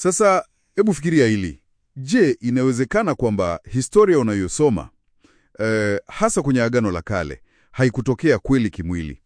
Sasa hebu fikiria hili. Je, inawezekana kwamba historia unayosoma eh, hasa kwenye Agano la Kale haikutokea kweli kimwili?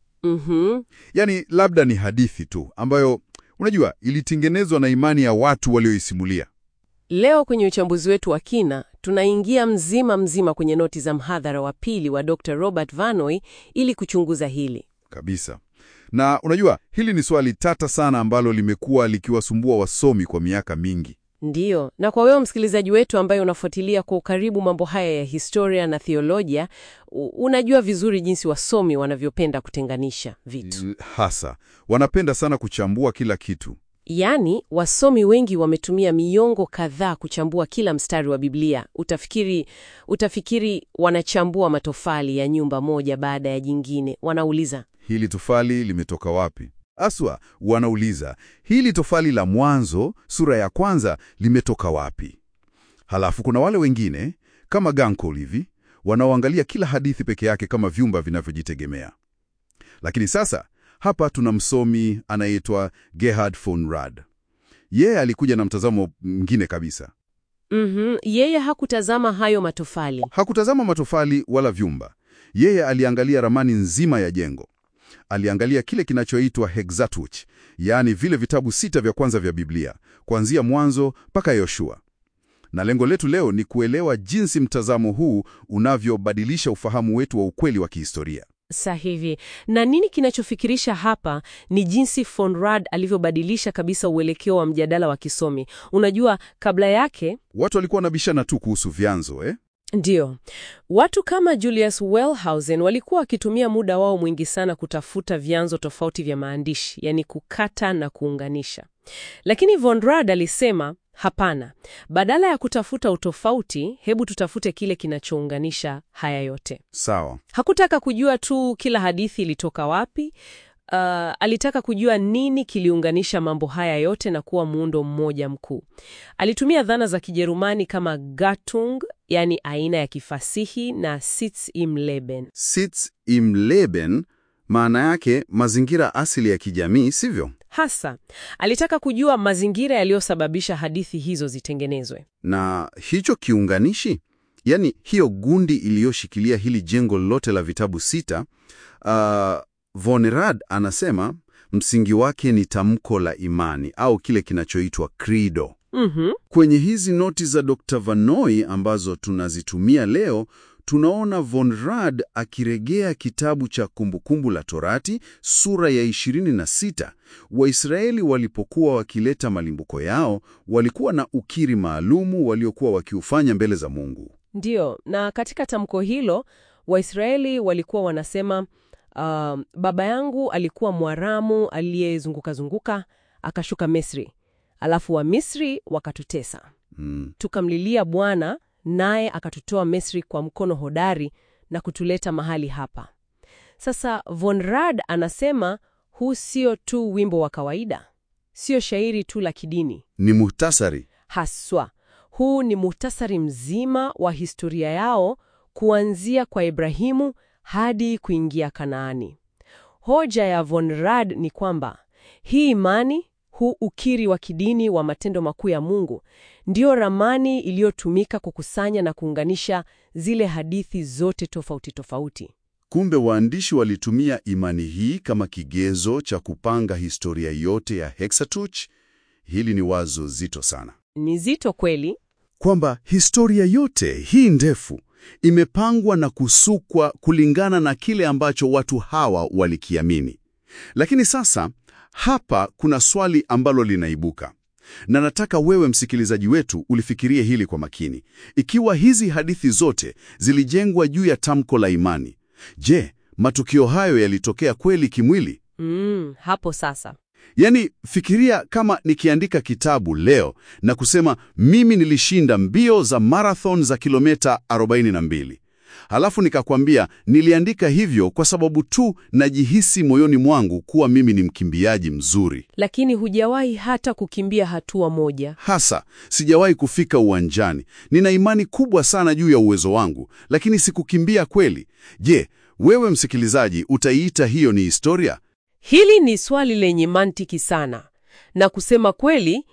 Mhm. Yaani labda ni hadithi tu ambayo unajua ilitengenezwa na imani ya watu walioisimulia. Leo kwenye uchambuzi wetu wa kina tunaingia mzima mzima kwenye noti za mhadhara wa pili wa Dr. Robert Vanoy ili kuchunguza hili. Kabisa. Na unajua hili ni swali tata sana ambalo limekuwa likiwasumbua wasomi kwa miaka mingi. Ndiyo, na kwa wewe msikilizaji wetu ambaye unafuatilia kwa ukaribu mambo haya ya historia na theolojia, u- unajua vizuri jinsi wasomi wanavyopenda kutenganisha vitu. Hasa wanapenda sana kuchambua kila kitu. Yaani, wasomi wengi wametumia miongo kadhaa kuchambua kila mstari wa Biblia. Utafikiri, utafikiri wanachambua matofali ya nyumba moja baada ya jingine. Wanauliza, Hili tofali limetoka wapi? Aswa wanauliza hili tofali la Mwanzo sura ya kwanza limetoka wapi? Halafu kuna wale wengine kama Gankol hivi wanaoangalia kila hadithi peke yake kama vyumba vinavyojitegemea. Lakini sasa hapa tuna msomi anayeitwa Gerhard von Rad. Yeye alikuja na mtazamo mwingine kabisa. mhm, yeye hakutazama hayo matofali. Hakutazama matofali wala vyumba. Yeye aliangalia ramani nzima ya jengo. Aliangalia kile kinachoitwa Hexateuch, yaani vile vitabu sita vya kwanza vya Biblia, kuanzia Mwanzo mpaka Yoshua. Na lengo letu leo ni kuelewa jinsi mtazamo huu unavyobadilisha ufahamu wetu wa ukweli wa kihistoria. Sahihi. Na nini kinachofikirisha hapa ni jinsi von Rad alivyobadilisha kabisa uelekeo wa mjadala wa kisomi. Unajua, kabla yake Watu walikuwa wanabishana tu kuhusu vyanzo eh? Ndiyo. Watu kama Julius Wellhausen walikuwa wakitumia muda wao mwingi sana kutafuta vyanzo tofauti vya maandishi, yani kukata na kuunganisha. Lakini von Rad alisema hapana, badala ya kutafuta utofauti, hebu tutafute kile kinachounganisha haya yote. Sawa. Hakutaka kujua tu kila hadithi ilitoka wapi. Uh, alitaka kujua nini kiliunganisha mambo haya yote na kuwa muundo mmoja mkuu. Alitumia dhana za Kijerumani kama Gattung, yani aina ya kifasihi na Sitz im Leben. Sitz im Leben maana yake mazingira asili ya kijamii, sivyo? Hasa alitaka kujua mazingira yaliyosababisha hadithi hizo zitengenezwe. Na hicho kiunganishi, yani hiyo gundi iliyoshikilia hili jengo lote la vitabu sita, uh, von Rad anasema msingi wake ni tamko la imani au kile kinachoitwa credo. Mhm. Kwenye hizi noti za Dr. Vanoy ambazo tunazitumia leo, tunaona von Rad akiregea kitabu cha Kumbukumbu la Torati sura ya 26. Waisraeli walipokuwa wakileta malimbuko yao, walikuwa na ukiri maalumu waliokuwa wakiufanya mbele za Mungu. Ndiyo, na katika tamko hilo Waisraeli walikuwa wanasema uh, baba yangu alikuwa Mwaramu aliyezunguka zunguka akashuka Misri, alafu Wamisri wakatutesa, Mm. tukamlilia Bwana naye akatutoa Misri kwa mkono hodari na kutuleta mahali hapa. Sasa von Rad anasema huu sio tu wimbo wa kawaida, sio shairi tu la kidini Ni muhtasari. haswa. Huu ni muhtasari mzima wa historia yao kuanzia kwa Ibrahimu hadi kuingia Kanaani. Hoja ya von Rad ni kwamba hii imani, huu ukiri wa kidini wa matendo makuu ya Mungu, ndio ramani iliyotumika kukusanya na kuunganisha zile hadithi zote tofauti tofauti. Kumbe waandishi walitumia imani hii kama kigezo cha kupanga historia yote ya Hexateuch. Hili ni wazo zito sana. Ni zito kweli. kwamba historia yote hii ndefu imepangwa na kusukwa kulingana na kile ambacho watu hawa walikiamini. Lakini sasa hapa kuna swali ambalo linaibuka, na nataka wewe msikilizaji wetu ulifikirie hili kwa makini. Ikiwa hizi hadithi zote zilijengwa juu ya tamko la imani, je, matukio hayo yalitokea kweli kimwili? Mm, hapo sasa. Yaani, fikiria kama nikiandika kitabu leo na kusema mimi nilishinda mbio za marathon za kilomita 42. Halafu nikakwambia niliandika hivyo kwa sababu tu najihisi moyoni mwangu kuwa mimi ni mkimbiaji mzuri. Lakini hujawahi hata kukimbia hatua moja. Hasa sijawahi kufika uwanjani. Nina imani kubwa sana juu ya uwezo wangu, lakini sikukimbia kweli. Je, wewe msikilizaji, utaiita hiyo ni historia? Hili ni swali lenye mantiki sana, na kusema kweli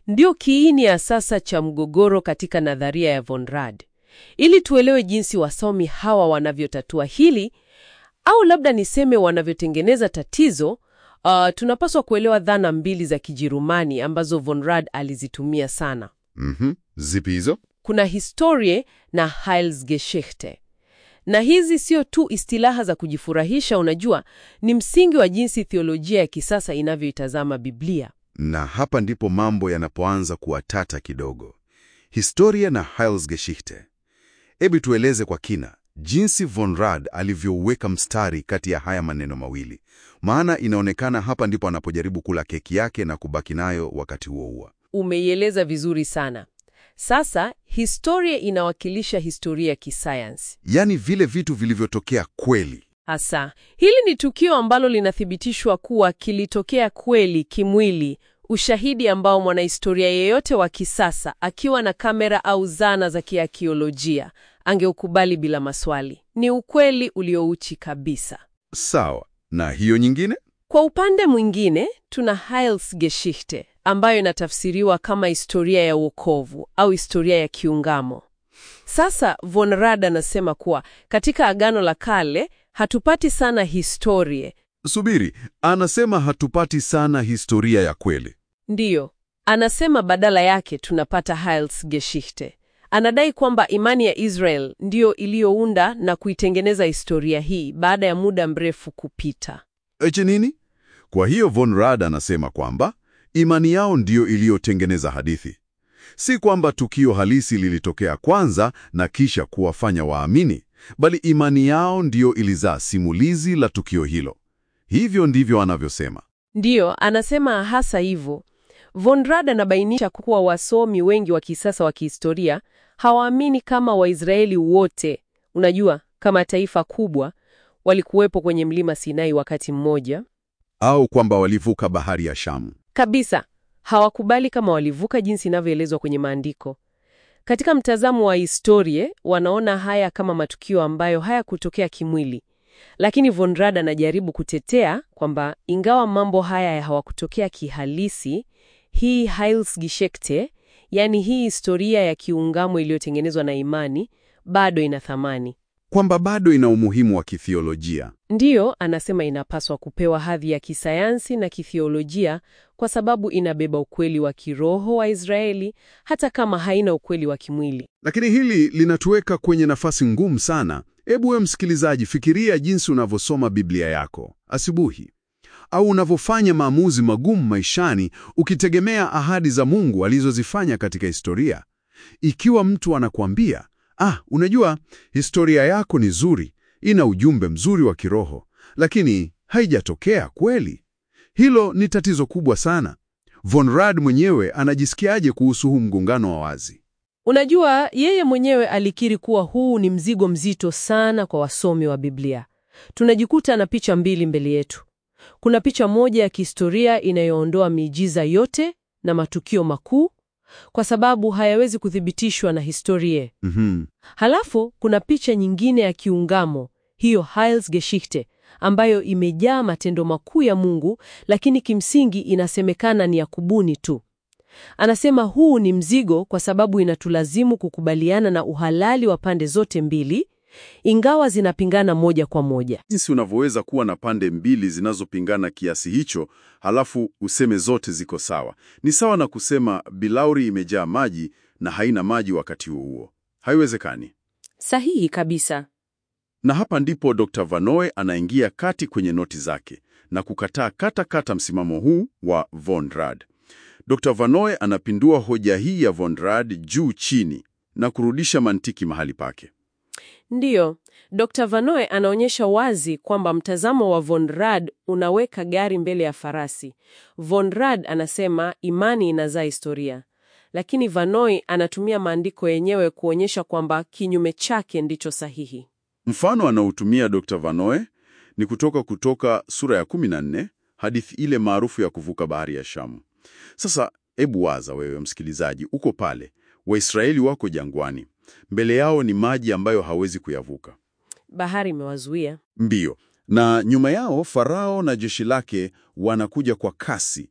ndio kiini ya sasa cha mgogoro katika nadharia ya Von Rad. Ili tuelewe jinsi wasomi hawa wanavyotatua hili au labda niseme wanavyotengeneza tatizo, uh, tunapaswa kuelewa dhana mbili za Kijerumani ambazo Von Rad alizitumia sana. Mhm. Zipi hizo? Kuna Historie na Heilsgeschichte. Na hizi sio tu istilaha za kujifurahisha, unajua, ni msingi wa jinsi theolojia ya kisasa inavyoitazama Biblia. Na hapa ndipo mambo yanapoanza kuwa tata kidogo. Historia na Heilsgeschichte. Hebu tueleze kwa kina jinsi Von Rad alivyouweka mstari kati ya haya maneno mawili, maana inaonekana hapa ndipo anapojaribu kula keki yake na kubaki nayo wakati huo huo. Umeieleza vizuri sana. Sasa historia inawakilisha historia ya kisayansi. Yaani vile vitu vilivyotokea kweli. Hasa hili ni tukio ambalo linathibitishwa kuwa kilitokea kweli kimwili, ushahidi ambao mwanahistoria yeyote wa kisasa akiwa na kamera au zana za kiakiolojia angeukubali bila maswali. Ni ukweli uliouchi kabisa. Sawa. Na hiyo nyingine? Kwa upande mwingine, tuna Heilsgeschichte ambayo inatafsiriwa kama historia ya wokovu au historia ya kiungamo. Sasa Von Rad anasema kuwa katika Agano la Kale hatupati sana historie. Subiri, anasema hatupati sana historia ya kweli. Ndiyo, anasema badala yake tunapata Heilsgeschichte. Anadai kwamba imani ya Israel ndiyo iliyounda na kuitengeneza historia hii baada ya muda mrefu kupita. Eche nini? Kwa hiyo Von Rad anasema kwamba imani yao ndiyo iliyotengeneza hadithi, si kwamba tukio halisi lilitokea kwanza na kisha kuwafanya waamini, bali imani yao ndiyo ilizaa simulizi la tukio hilo. Hivyo ndivyo anavyosema. Ndiyo, anasema hasa hivyo. Von Rad anabainisha kuwa wasomi wengi wa kisasa wa kihistoria hawaamini kama Waisraeli wote, unajua, kama taifa kubwa, walikuwepo kwenye mlima Sinai wakati mmoja Au kwamba walivuka bahari ya Shamu. kabisa. Hawakubali kama walivuka jinsi inavyoelezwa kwenye maandiko. Katika mtazamo wa historia, wanaona haya kama matukio ambayo hayakutokea kimwili, lakini Von Rad anajaribu kutetea kwamba ingawa mambo haya hawakutokea kihalisi, hii Heilsgeschichte, yani hii historia ya kiungamo iliyotengenezwa na imani, bado ina thamani. Kwamba bado ina umuhimu wa kithiolojia. Ndiyo, anasema inapaswa kupewa hadhi ya kisayansi na kithiolojia kwa sababu inabeba ukweli wa kiroho wa Israeli hata kama haina ukweli wa kimwili. Lakini hili linatuweka kwenye nafasi ngumu sana. Hebu wewe msikilizaji, fikiria jinsi unavyosoma Biblia yako asubuhi au unavyofanya maamuzi magumu maishani ukitegemea ahadi za Mungu alizozifanya katika historia. Ikiwa mtu anakuambia, ah, unajua historia yako ni nzuri, ina ujumbe mzuri wa kiroho, lakini haijatokea kweli, hilo ni tatizo kubwa sana. Von Rad mwenyewe anajisikiaje kuhusu huu mgongano wa wazi? Unajua, yeye mwenyewe alikiri kuwa huu ni mzigo mzito sana kwa wasomi wa Biblia. Tunajikuta na picha mbili mbele yetu. Kuna picha moja ya kihistoria inayoondoa miujiza yote na matukio makuu kwa sababu hayawezi kuthibitishwa na historia. Mhm. Halafu kuna picha nyingine ya kiungamo, hiyo Heilsgeschichte, ambayo imejaa matendo makuu ya Mungu, lakini kimsingi inasemekana ni ya kubuni tu. Anasema huu ni mzigo kwa sababu inatulazimu kukubaliana na uhalali wa pande zote mbili, ingawa zinapingana moja kwa moja. Jinsi unavyoweza kuwa na pande mbili zinazopingana kiasi hicho, halafu useme zote ziko sawa. Ni sawa na kusema bilauri imejaa maji na haina maji wakati huo huo. Haiwezekani. Sahihi kabisa. Na hapa ndipo Dr. Vanoe anaingia kati kwenye noti zake na kukataa kata kata msimamo huu wa Von Rad. Dr. Vanoe anapindua hoja hii ya Von Rad juu chini na kurudisha mantiki mahali pake. Ndiyo, Dr. Vanoe anaonyesha wazi kwamba mtazamo wa Von Rad unaweka gari mbele ya farasi. Von Rad anasema imani inazaa historia, lakini Vanoe anatumia maandiko yenyewe kuonyesha kwamba kinyume chake ndicho sahihi. Mfano anaotumia Dr. Vanoe ni kutoka Kutoka sura ya 14, hadithi ile maarufu ya kuvuka bahari ya Shamu. Sasa hebu waza wewe msikilizaji, uko pale, Waisraeli wako jangwani, mbele yao ni maji ambayo hawezi kuyavuka Bahari imewazuia. mbio, na nyuma yao Farao na jeshi lake wanakuja kwa kasi.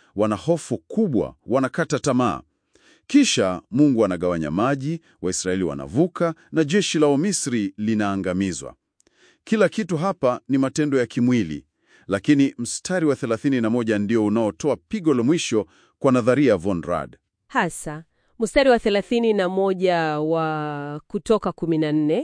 wana hofu kubwa, wanakata tamaa. Kisha Mungu anagawanya maji, Waisraeli wanavuka na jeshi la Wamisri linaangamizwa. Kila kitu hapa ni matendo ya kimwili, lakini mstari wa 31 ndio unaotoa pigo la mwisho kwa nadharia von Rad. Hasa mstari wa 31 wa Kutoka 14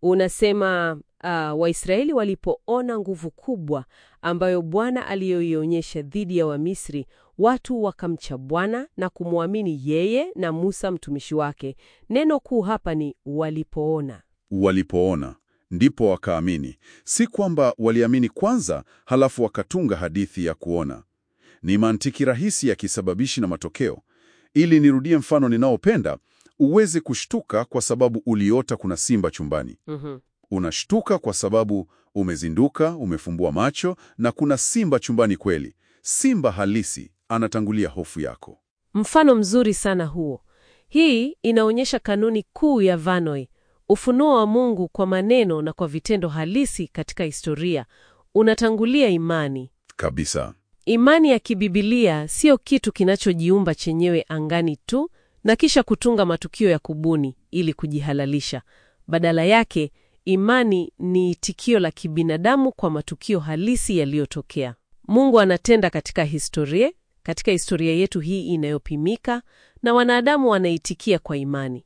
unasema uh, Waisraeli walipoona nguvu kubwa ambayo Bwana aliyoionyesha dhidi ya Wamisri, watu wakamcha Bwana na kumwamini yeye na Musa mtumishi wake. Neno kuu hapa ni walipoona. Walipoona ndipo wakaamini, si kwamba waliamini kwanza halafu wakatunga hadithi ya kuona. Ni mantiki rahisi ya kisababishi na matokeo. Ili nirudie mfano ninaopenda, uweze kushtuka kwa sababu uliota kuna simba chumbani. Mhm. Unashtuka kwa sababu umezinduka, umefumbua macho na kuna simba chumbani kweli. Simba halisi anatangulia hofu yako. Mfano mzuri sana huo. Hii inaonyesha kanuni kuu ya Vanoi, ufunuo wa Mungu kwa maneno na kwa vitendo halisi katika historia unatangulia imani. Kabisa. Imani ya kibibilia sio kitu kinachojiumba chenyewe angani tu na kisha kutunga matukio ya kubuni ili kujihalalisha. Badala yake, imani ni itikio la kibinadamu kwa matukio halisi yaliyotokea. Mungu anatenda katika historia, katika historia yetu hii inayopimika, na wanadamu wanaitikia kwa imani.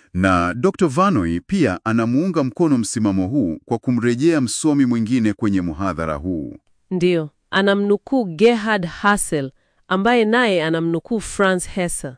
Na Dr. Vanoi pia anamuunga mkono msimamo huu kwa kumrejea msomi mwingine kwenye muhadhara huu. Ndiyo, anamnukuu Gerhard Hassel ambaye naye anamnukuu Franz Hesse.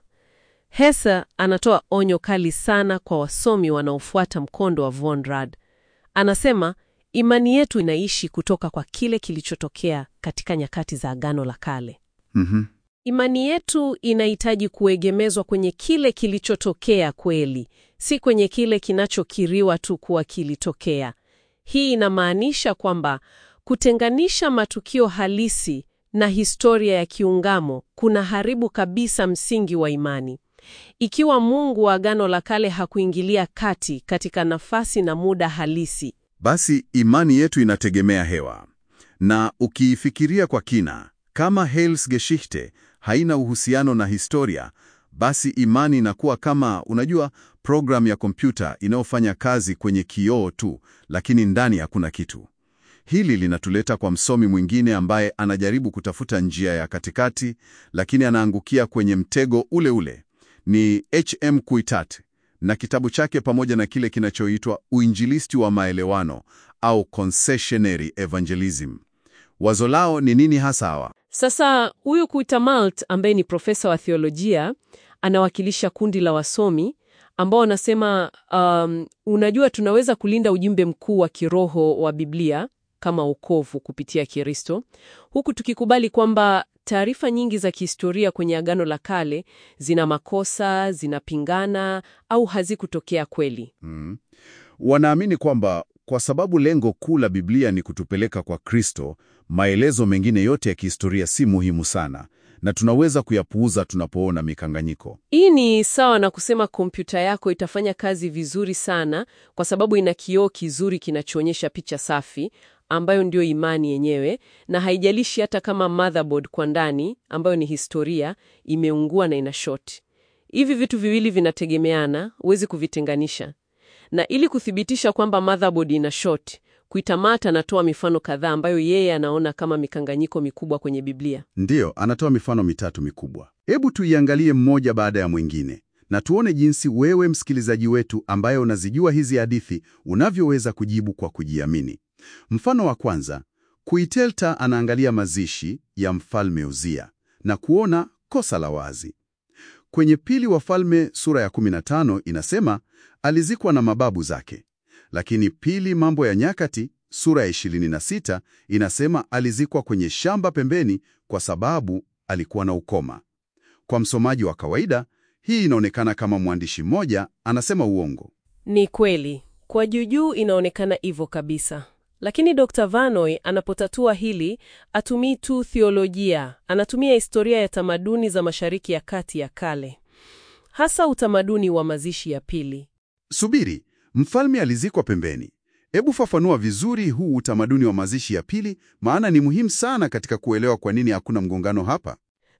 Hesse anatoa onyo kali sana kwa wasomi wanaofuata mkondo wa von Rad. Anasema imani yetu inaishi kutoka kwa kile kilichotokea katika nyakati za Agano la Kale. Mhm. Imani yetu inahitaji kuegemezwa kwenye kile kilichotokea kweli, si kwenye kile kinachokiriwa tu kuwa kilitokea. Hii inamaanisha kwamba kutenganisha matukio halisi na historia ya kiungamo kunaharibu kabisa msingi wa imani. Ikiwa Mungu wa Agano la Kale hakuingilia kati katika nafasi na muda halisi, Basi imani yetu inategemea hewa. Na ukiifikiria kwa kina, kama Heilsgeschichte haina uhusiano na historia, basi imani inakuwa kama, unajua, programu ya kompyuta inayofanya kazi kwenye kioo tu, lakini ndani hakuna kitu. Hili linatuleta kwa msomi mwingine ambaye anajaribu kutafuta njia ya katikati, lakini anaangukia kwenye mtego ule ule. Ni H.M. Kuitat na kitabu chake pamoja na kile kinachoitwa Uinjilisti wa Maelewano au Concessionary Evangelism. Wazo lao ni nini hasa hawa? Sasa huyu Kuitamalt ambaye ni profesa wa theolojia anawakilisha kundi la wasomi ambao wanasema um, unajua, tunaweza kulinda ujumbe mkuu wa kiroho wa Biblia kama wokovu kupitia Kristo, huku tukikubali kwamba taarifa nyingi za kihistoria kwenye Agano la Kale zina makosa, zinapingana au hazikutokea kweli. Hmm. Wanaamini kwamba kwa sababu lengo kuu la Biblia ni kutupeleka kwa Kristo, maelezo mengine yote ya kihistoria si muhimu sana na tunaweza kuyapuuza tunapoona mikanganyiko. Hii ni sawa na kusema kompyuta yako itafanya kazi vizuri sana kwa sababu ina kioo kizuri kinachoonyesha picha safi ambayo ndio imani yenyewe, na haijalishi hata kama motherboard kwa ndani ambayo ni historia imeungua na ina short. Hivi vitu viwili vinategemeana, huwezi kuvitenganisha. Na ili kuthibitisha kwamba motherboard ina short, Kuitamata anatoa mifano kadhaa ambayo yeye anaona kama mikanganyiko mikubwa kwenye Biblia. Ndiyo, anatoa mifano mitatu mikubwa. Hebu tuiangalie mmoja baada ya mwingine na tuone jinsi wewe msikilizaji wetu ambaye unazijua hizi hadithi unavyoweza kujibu kwa kujiamini. Mfano wa kwanza, Kuitelta anaangalia mazishi ya mfalme Uzia na kuona kosa la wazi. Kwenye Pili Wafalme sura ya 15 inasema alizikwa na mababu zake, lakini Pili Mambo ya Nyakati sura ya 26 inasema alizikwa kwenye shamba pembeni kwa sababu alikuwa na ukoma. Kwa msomaji wa kawaida, hii inaonekana kama mwandishi mmoja anasema uongo. Ni kweli, kwa juujuu inaonekana hivyo kabisa. Lakini Dr. Vanoi anapotatua hili, atumii tu theolojia, anatumia historia ya tamaduni za Mashariki ya Kati ya kale, hasa utamaduni wa mazishi ya pili. Subiri, mfalme alizikwa pembeni. Hebu fafanua vizuri huu utamaduni wa mazishi ya pili, maana ni muhimu sana katika kuelewa kwa nini hakuna mgongano hapa.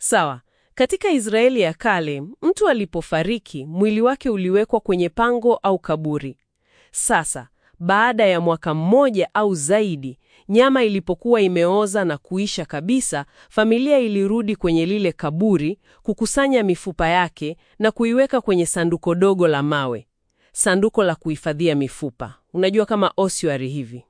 Sawa. Katika Israeli ya kale, mtu alipofariki, mwili wake uliwekwa kwenye pango au kaburi. Sasa, baada ya mwaka mmoja au zaidi, nyama ilipokuwa imeoza na kuisha kabisa, familia ilirudi kwenye lile kaburi, kukusanya mifupa yake na kuiweka kwenye sanduko dogo la mawe. Sanduko la kuhifadhia mifupa. Unajua kama ossuary hivi.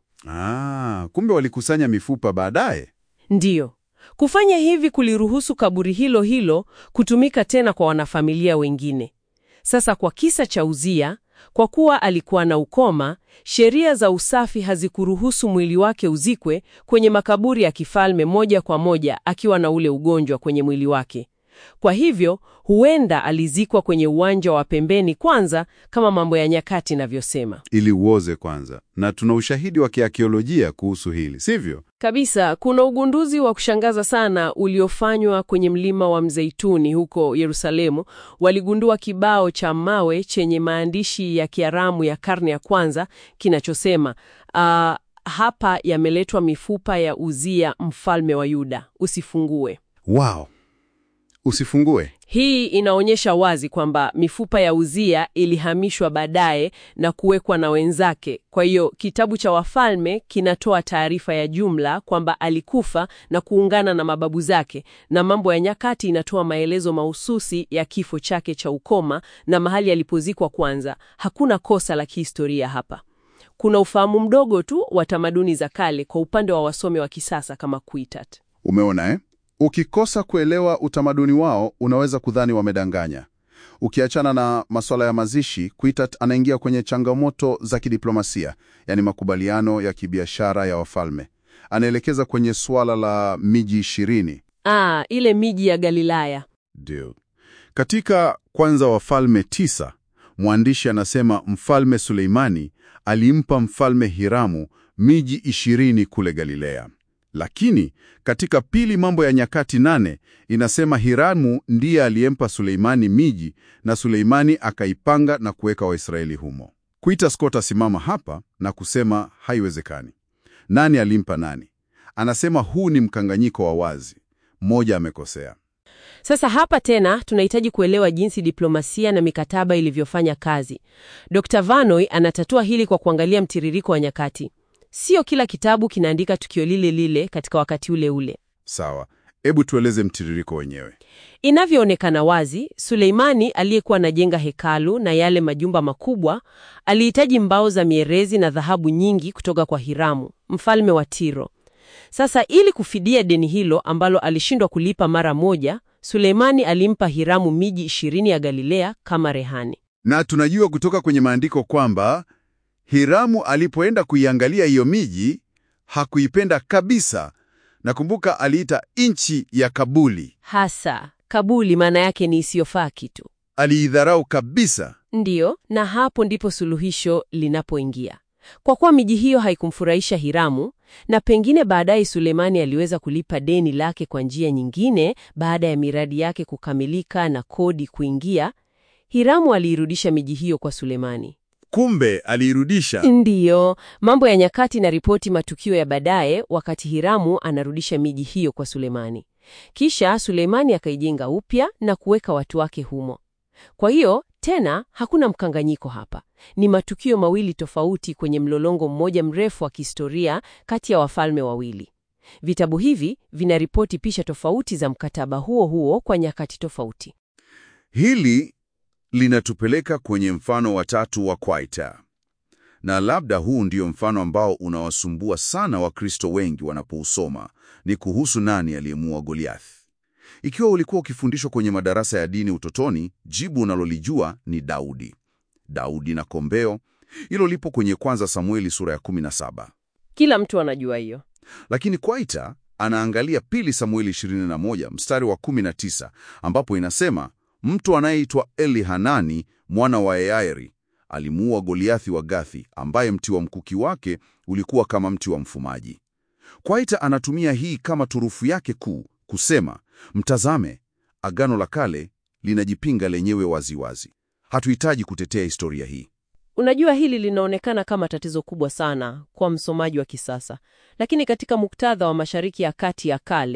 Ah, kumbe walikusanya mifupa baadaye. Ndiyo. Kufanya hivi kuliruhusu kaburi hilo hilo kutumika tena kwa wanafamilia wengine. Sasa kwa kisa cha Uzia, kwa kuwa alikuwa na ukoma, sheria za usafi hazikuruhusu mwili wake uzikwe kwenye makaburi ya kifalme moja kwa moja akiwa na ule ugonjwa kwenye mwili wake. Kwa hivyo, huenda alizikwa kwenye uwanja wa pembeni kwanza kama Mambo ya Nyakati inavyosema. Ili uoze kwanza, na tuna ushahidi wa kiakiolojia kuhusu hili, sivyo? Kabisa, kuna ugunduzi wa kushangaza sana uliofanywa kwenye mlima wa Mzeituni huko Yerusalemu. Waligundua kibao cha mawe chenye maandishi ya Kiaramu ya karne ya kwanza kinachosema ah, hapa yameletwa mifupa ya Uzia mfalme wa Yuda, usifungue. Wow, usifungue. Hii inaonyesha wazi kwamba mifupa ya Uzia ilihamishwa baadaye na kuwekwa na wenzake. Kwa hiyo kitabu cha Wafalme kinatoa taarifa ya jumla kwamba alikufa na kuungana na mababu zake, na Mambo ya Nyakati inatoa maelezo mahususi ya kifo chake cha ukoma na mahali alipozikwa kwanza. Hakuna kosa la kihistoria hapa. Kuna ufahamu mdogo tu wa tamaduni za kale kwa upande wa wasomi wa kisasa kama Kuitat. Umeona eh? Ukikosa kuelewa utamaduni wao, unaweza kudhani wamedanganya. Ukiachana na masuala ya mazishi, Kuitat anaingia kwenye changamoto za kidiplomasia, yaani makubaliano ya kibiashara ya wafalme. Anaelekeza kwenye suala la miji ishirini. Ah, ile miji ya Galilaya. Ndio. Katika kwanza Wafalme tisa, mwandishi anasema mfalme Suleimani alimpa mfalme Hiramu miji ishirini kule Galilea. Lakini katika pili Mambo ya Nyakati nane inasema Hiramu ndiye aliyempa Suleimani miji na Suleimani akaipanga na kuweka Waisraeli humo. Kuita Scott asimama hapa na kusema haiwezekani. Nani alimpa nani? Anasema huu ni mkanganyiko wa wazi. Mmoja amekosea. Sasa hapa tena tunahitaji kuelewa jinsi diplomasia na mikataba ilivyofanya kazi. Dr. Vanoy anatatua hili kwa kuangalia mtiririko wa nyakati. Sio kila kitabu kinaandika tukio lile lile katika wakati ule ule. Sawa, hebu tueleze mtiririko wenyewe. Inavyoonekana wazi, Suleimani aliyekuwa anajenga hekalu na yale majumba makubwa alihitaji mbao za mierezi na dhahabu nyingi kutoka kwa Hiramu, mfalme wa Tiro. Sasa ili kufidia deni hilo ambalo alishindwa kulipa mara moja, Suleimani alimpa Hiramu miji ishirini ya Galilea kama rehani. Na tunajua kutoka kwenye maandiko kwamba Hiramu alipoenda kuiangalia hiyo miji hakuipenda kabisa. Nakumbuka aliita nchi ya Kabuli, Hasa Kabuli maana yake ni isiyofaa kitu. aliidharau kabisa. Ndiyo, na hapo ndipo suluhisho linapoingia. Kwa kuwa miji hiyo haikumfurahisha Hiramu, na pengine baadaye Sulemani aliweza kulipa deni lake kwa njia nyingine baada ya miradi yake kukamilika na kodi kuingia, Hiramu aliirudisha miji hiyo kwa Sulemani. Kumbe aliirudisha. Ndiyo, Mambo ya Nyakati na ripoti matukio ya baadaye wakati Hiramu anarudisha miji hiyo kwa Sulemani. Kisha Sulemani akaijenga upya na kuweka watu wake humo. Kwa hiyo tena hakuna mkanganyiko hapa. Ni matukio mawili tofauti kwenye mlolongo mmoja mrefu wa kihistoria kati ya wafalme wawili. Vitabu hivi vinaripoti picha tofauti za mkataba huo huo kwa nyakati tofauti. Hili linatupeleka kwenye mfano wa tatu wa Kwaita, na labda huu ndio mfano ambao unawasumbua sana Wakristo wengi wanapousoma. Ni kuhusu nani aliyemuua Goliath. Ikiwa ulikuwa ukifundishwa kwenye madarasa ya dini utotoni, jibu unalolijua ni Daudi. Daudi na kombeo, hilo lipo kwenye kwanza Samueli sura ya 17. Kila mtu anajua hiyo. Lakini Kwaita anaangalia pili Samueli 21 mstari wa 19 ambapo inasema mtu anayeitwa Eli Hanani mwana wa Yairi alimuua Goliathi wa Gathi, ambaye mti wa mkuki wake ulikuwa kama mti wa mfumaji. Kwaita anatumia hii kama turufu yake kuu kusema, mtazame, Agano la Kale linajipinga lenyewe waziwazi. Hatuhitaji kutetea historia hii. Unajua, hili linaonekana kama tatizo kubwa sana kwa msomaji wa kisasa, lakini katika muktadha wa Mashariki ya Kati ya kale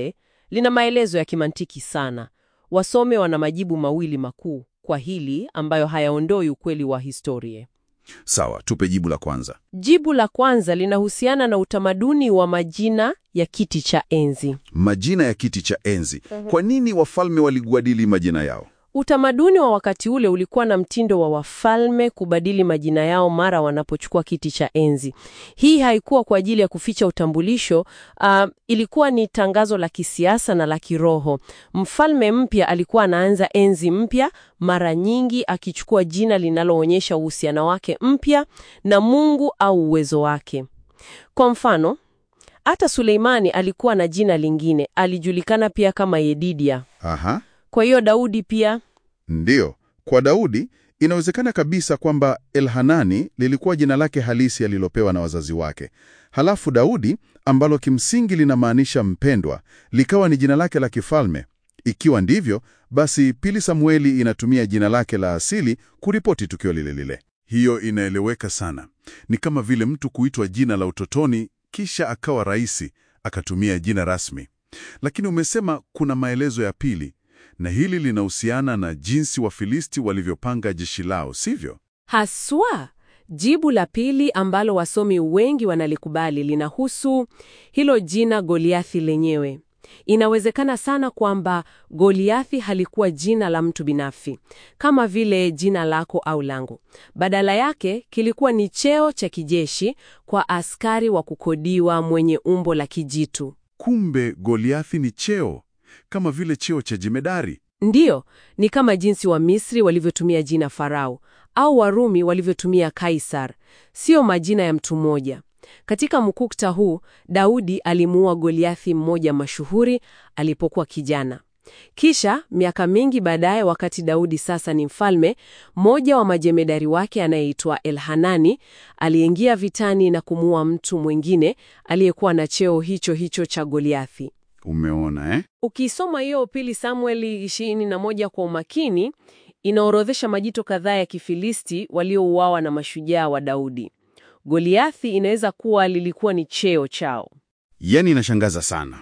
lina maelezo ya kimantiki sana. Wasome wana majibu mawili makuu kwa hili ambayo hayaondoi ukweli wa historia. Sawa, tupe jibu la kwanza. Jibu la kwanza linahusiana na utamaduni wa majina ya kiti cha enzi. Majina ya kiti cha enzi. Kwa nini wafalme waligwadili majina yao? Utamaduni wa wakati ule ulikuwa na mtindo wa wafalme kubadili majina yao mara wanapochukua kiti cha enzi. Hii haikuwa kwa ajili ya kuficha utambulisho, uh, ilikuwa ni tangazo la kisiasa na la kiroho. Mfalme mpya alikuwa anaanza enzi mpya, mara nyingi akichukua jina linaloonyesha uhusiano wake mpya na Mungu au uwezo wake. Kwa mfano, hata Suleimani alikuwa na jina lingine, alijulikana pia kama Yedidia. Aha. Kwa hiyo Daudi pia Ndiyo, kwa Daudi inawezekana kabisa kwamba Elhanani lilikuwa jina lake halisi alilopewa na wazazi wake. Halafu Daudi, ambalo kimsingi linamaanisha mpendwa, likawa ni jina lake la kifalme. Ikiwa ndivyo, basi pili Samueli inatumia jina lake la asili kuripoti tukio lile lile. Hiyo inaeleweka sana. Ni kama vile mtu kuitwa jina la utotoni kisha akawa raisi akatumia jina rasmi. Lakini umesema kuna maelezo ya pili na hili linahusiana na jinsi Wafilisti walivyopanga jeshi lao, sivyo? Haswa, jibu la pili ambalo wasomi wengi wanalikubali linahusu hilo jina Goliathi lenyewe. Inawezekana sana kwamba Goliathi halikuwa jina la mtu binafsi kama vile jina lako au langu. Badala yake kilikuwa ni cheo cha kijeshi kwa askari wa kukodiwa mwenye umbo la kijitu. Kumbe Goliathi ni cheo, kama vile cheo cha jemedari. Ndiyo, ni kama jinsi wa Misri walivyotumia jina Farao au Warumi walivyotumia Kaisar, sio majina ya mtu mmoja. Katika mkukta huu, Daudi alimuua Goliathi mmoja mashuhuri alipokuwa kijana. Kisha miaka mingi baadaye, wakati Daudi sasa ni mfalme, mmoja wa majemedari wake anayeitwa Elhanani aliingia vitani na kumuua mtu mwingine aliyekuwa na cheo hicho hicho cha Goliathi. Umeona eh? Ukisoma hiyo pili Samueli ishirini na moja kwa umakini, inaorodhesha majito kadhaa ya Kifilisti waliouawa na mashujaa wa Daudi. Goliathi inaweza kuwa lilikuwa ni cheo chao. Yaani inashangaza sana.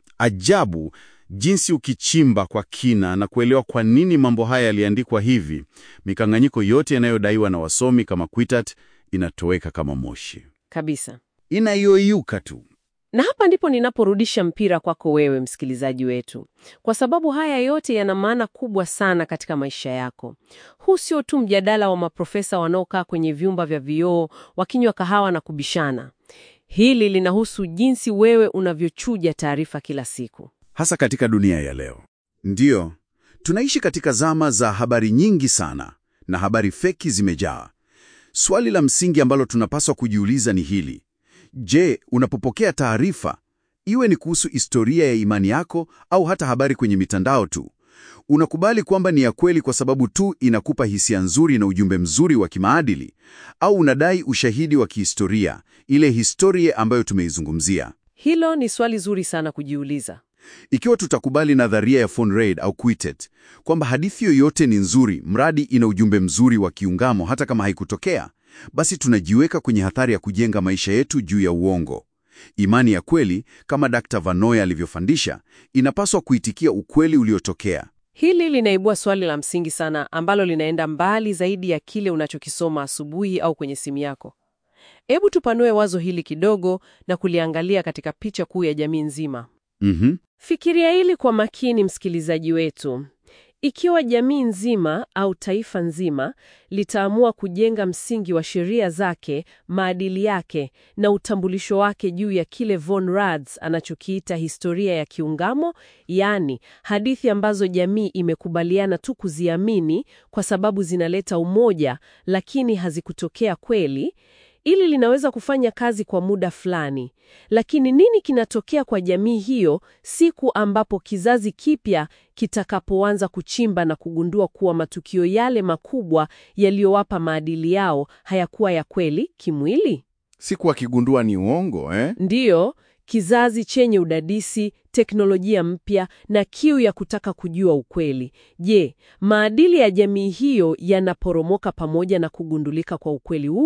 Ajabu jinsi ukichimba kwa kina na kuelewa kwa nini mambo haya yaliandikwa hivi, mikanganyiko yote yanayodaiwa na wasomi kama Kwitat inatoweka kama moshi, Kabisa. inayoyuka tu. Na hapa ndipo ninaporudisha mpira kwako wewe msikilizaji wetu, kwa sababu haya yote yana maana kubwa sana katika maisha yako. Huu sio tu mjadala wa maprofesa wanaokaa kwenye vyumba vya vioo wakinywa kahawa na kubishana. Hili linahusu jinsi wewe unavyochuja taarifa kila siku. hasa katika dunia ya leo. Ndiyo, tunaishi katika zama za habari nyingi sana na habari feki zimejaa. Swali la msingi ambalo tunapaswa kujiuliza ni hili: je, unapopokea taarifa, iwe ni kuhusu historia ya imani yako au hata habari kwenye mitandao tu, unakubali kwamba ni ya kweli kwa sababu tu inakupa hisia nzuri na ujumbe mzuri wa kimaadili, au unadai ushahidi wa kihistoria, ile historia ambayo tumeizungumzia? Hilo ni swali zuri sana kujiuliza. Ikiwa tutakubali nadharia ya von Reid au Quittet kwamba hadithi yoyote ni nzuri mradi ina ujumbe mzuri wa kiungamo hata kama haikutokea, basi tunajiweka kwenye hatari ya kujenga maisha yetu juu ya uongo. Imani ya kweli, kama Dr. Vanoy alivyofundisha, inapaswa kuitikia ukweli uliotokea. Hili linaibua swali la msingi sana ambalo linaenda mbali zaidi ya kile unachokisoma asubuhi au kwenye simu yako. Hebu tupanue wazo hili kidogo na kuliangalia katika picha kuu ya jamii nzima. Mhm. Fikiria hili kwa makini, msikilizaji wetu. Ikiwa jamii nzima au taifa nzima litaamua kujenga msingi wa sheria zake, maadili yake na utambulisho wake juu ya kile Von Rads anachokiita historia ya kiungamo, yaani hadithi ambazo jamii imekubaliana tu kuziamini kwa sababu zinaleta umoja, lakini hazikutokea kweli, ili linaweza kufanya kazi kwa muda fulani. Lakini nini kinatokea kwa jamii hiyo siku ambapo kizazi kipya kitakapoanza kuchimba na kugundua kuwa matukio yale makubwa yaliyowapa maadili yao hayakuwa ya kweli kimwili? Siku akigundua ni uongo eh? Ndiyo, kizazi chenye udadisi, teknolojia mpya na kiu ya kutaka kujua ukweli. Je, maadili ya jamii hiyo yanaporomoka pamoja na kugundulika kwa ukweli huo?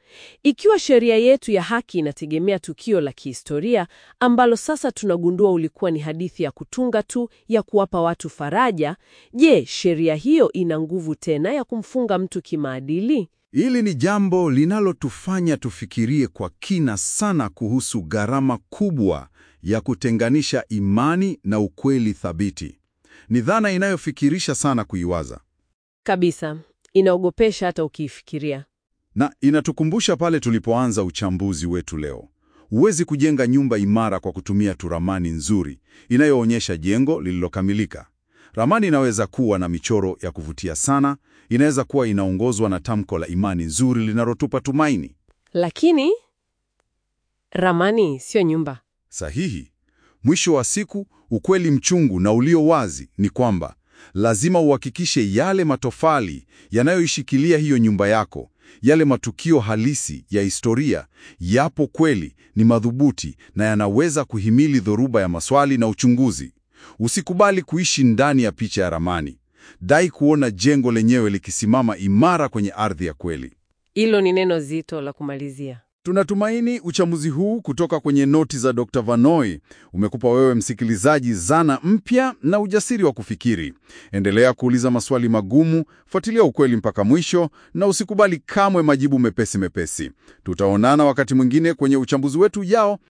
Ikiwa sheria yetu ya haki inategemea tukio la kihistoria ambalo sasa tunagundua ulikuwa ni hadithi ya kutunga tu ya kuwapa watu faraja, je, sheria hiyo ina nguvu tena ya kumfunga mtu kimaadili? Hili ni jambo linalotufanya tufikirie kwa kina sana kuhusu gharama kubwa ya kutenganisha imani na ukweli thabiti. Ni dhana inayofikirisha sana kuiwaza. Kabisa, inaogopesha hata ukiifikiria. Na inatukumbusha pale tulipoanza uchambuzi wetu leo. Huwezi kujenga nyumba imara kwa kutumia tu ramani nzuri inayoonyesha jengo lililokamilika. Ramani inaweza kuwa na michoro ya kuvutia sana, inaweza kuwa inaongozwa na tamko la imani nzuri linalotupa tumaini. Lakini ramani sio nyumba. Sahihi. Mwisho wa siku, ukweli mchungu na ulio wazi ni kwamba lazima uhakikishe yale matofali yanayoishikilia hiyo nyumba yako, yale matukio halisi ya historia yapo kweli, ni madhubuti na yanaweza kuhimili dhoruba ya maswali na uchunguzi. Usikubali kuishi ndani ya picha ya ramani. Dai kuona jengo lenyewe likisimama imara kwenye ardhi ya kweli. Hilo ni neno zito la kumalizia. Tunatumaini uchambuzi huu kutoka kwenye noti za Dr. Vanoi umekupa wewe msikilizaji zana mpya na ujasiri wa kufikiri. Endelea kuuliza maswali magumu, fuatilia ukweli mpaka mwisho na usikubali kamwe majibu mepesi mepesi. Tutaonana wakati mwingine kwenye uchambuzi wetu ujao